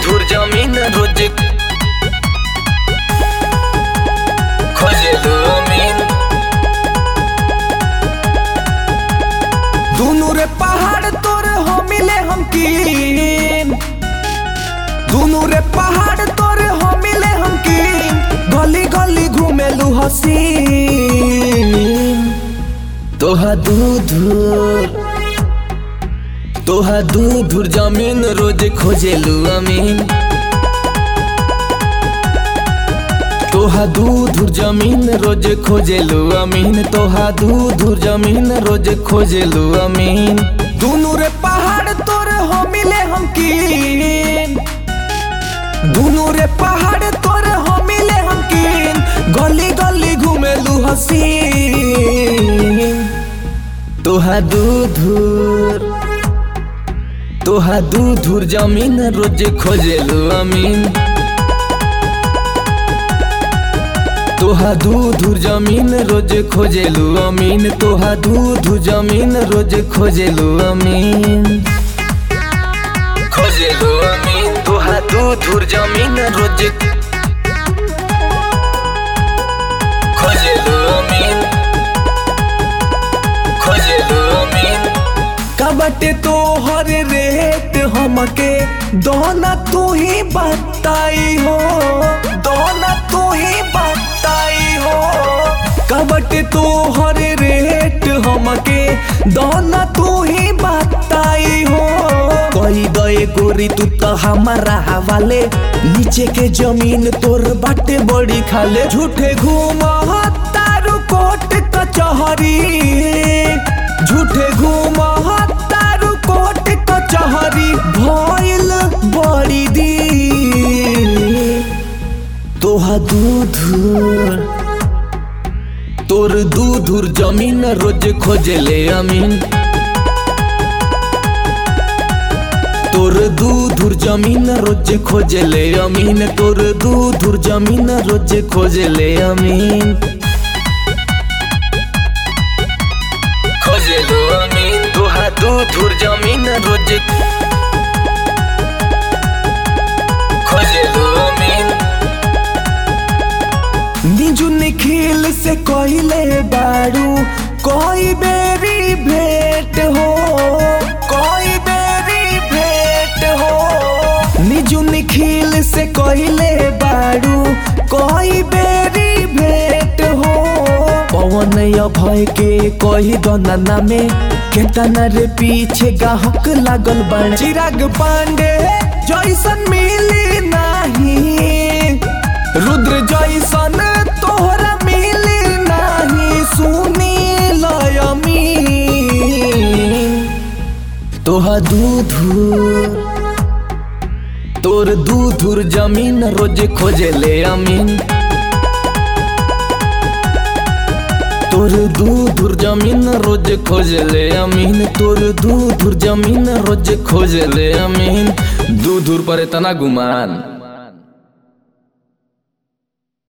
दूर जमीन रोज खोजेलू अमीन दुनू रे पहाड़ तोर हो मिले हम कीन दुनू रे पहाड़ तोर हो मिले हम कीन गली गली घूमेलू हसीन तोहा दूधुर तोहा दूधुर जमीन रोज खोजेलू अमीन तोहा दूधुर जमीन रोज खोजेलू अमीन तोहा दूधुर जमीन रोज खोजेलू अमीन दुनू रे पहाड़ तोर हो मिले हम कीन दुनू रे पहाड़ तोर हो मिले हम कीन गली गली घूमेलू हसीन तोहा दूधुर तोहा दूधुर जमीन रोज खोजेलू अमीन तोहा दूधुर जमीन रोज खोजेलू अमीन तोहा दूधुर जमीन रोज खोजेलू अमीन खोजेलू अमीन तोहा दूधुर जमीन रोज खोजेलू अमीन खोजेलू अमीन कबटे तो हर रेट हमके दोना तू ही बताई हो दोना तू ही बताई हो कबटे तो हर रेट हमके दोना तू ही बताई हो कोई दए गोरी तू तो हमारा हवाले नीचे के जमीन तोर बाटे बड़ी खाले झूठे घूमा तारू कोट कचहरी झूठे घूमा तारू कोट कचहरी भइल बड़ी दी तोहा दूधुर तोर दूधुर जमीन रोज खोजेले अमीन तोर दूधुर जमीन रोज खोजेले अमीन तोर दूधुर जमीन रोज खोजेले अमीन खोजेलो अमीन तोहा दूधुर जमीन रोज खोजेलो अमीन निजु निखिल से कहले बारू कोई बेरी भेंट हो कोई बेरी भेंट हो निजु निखिल से कहले बारू कोई बेरी भेंट हो पवन अभय के कही दना में केतना रे पीछे गाहक लागल बन चिराग पांडे जैसन मिली नाही रुद्र जैसन तोहरा मिली नाही सुनी लयमी तोहा दूधुर तोर दूधुर जमीन रोज खोजेले अमीन तोर दूधुर जमीन रोज खोजेले अमीन तोर दूधुर जमीन रोज खोजेले अमीन दूधुर पर इतना गुमान